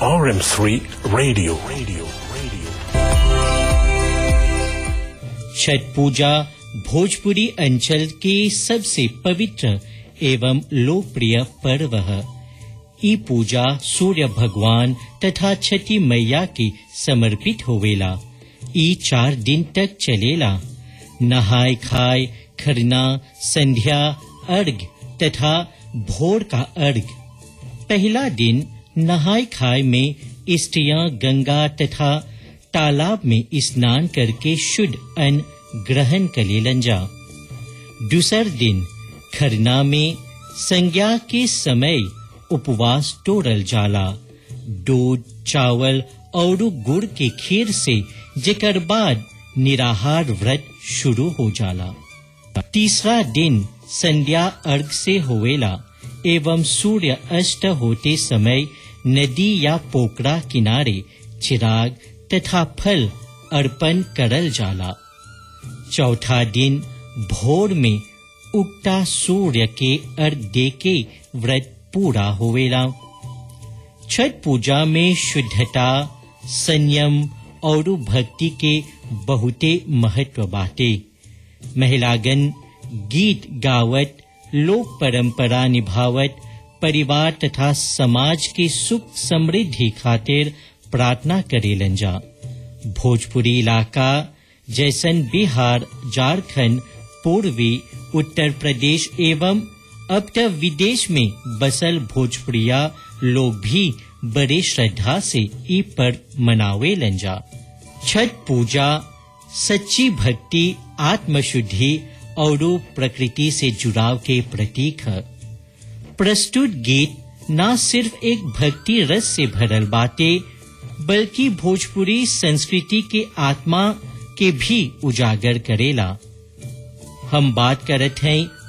RM3 Radio. Radio. Radio. Chhath पूजा भोजपुरी अंचल के सबसे पवित्र एवं लोकप्रिय पर्व है ई पूजा सूर्य भगवान तथा छठी मैया के समर्पित होवेला ई चार दिन तक चलेला नहाय खाय खरना संध्या अर्घ तथा भोर का अर्घ पहला दिन नहाय खाय में स्त्रियां गंगा तथा तालाब में स्नान करके शुद्ध अन्न ग्रहण करेलन जा दूसर दिन खरना में संज्ञा के समय उपवास तोड़ल जाला दूध चावल और गुड़ के खीर से जेकर बाद निराहार व्रत शुरू हो जाला तीसरा दिन संध्या अर्घ से होवेला एवं सूर्य अस्त होते समय नदी या पोखरा किनारे चिराग तथा फल अर्पण करल जाला चौथा दिन भोर में उगता सूर्य के अर्घ दे के व्रत पूरा होवेला छठ पूजा में शुद्धता संयम और भक्ति के बहुते महत्व बाटे महिलागन गीत गावत लोक परंपरा निभावत परिवार तथा समाज के सुख समृद्धि खातिर प्रार्थना करेलन जा भोजपुरी इलाका जैसन बिहार झारखंड पूर्वी उत्तर प्रदेश एवं अब तक विदेश में बसल भोजपुरिया लोग भी बड़े श्रद्धा से ई पर मनावे लंजा छठ पूजा सच्ची भक्ति आत्मशुद्धि और प्रकृति से जुड़ाव के प्रतीक है प्रस्तुत गीत न सिर्फ एक भक्ति रस से भरल बाटे बल्कि भोजपुरी संस्कृति के आत्मा के भी उजागर करेला हम बात करत हैं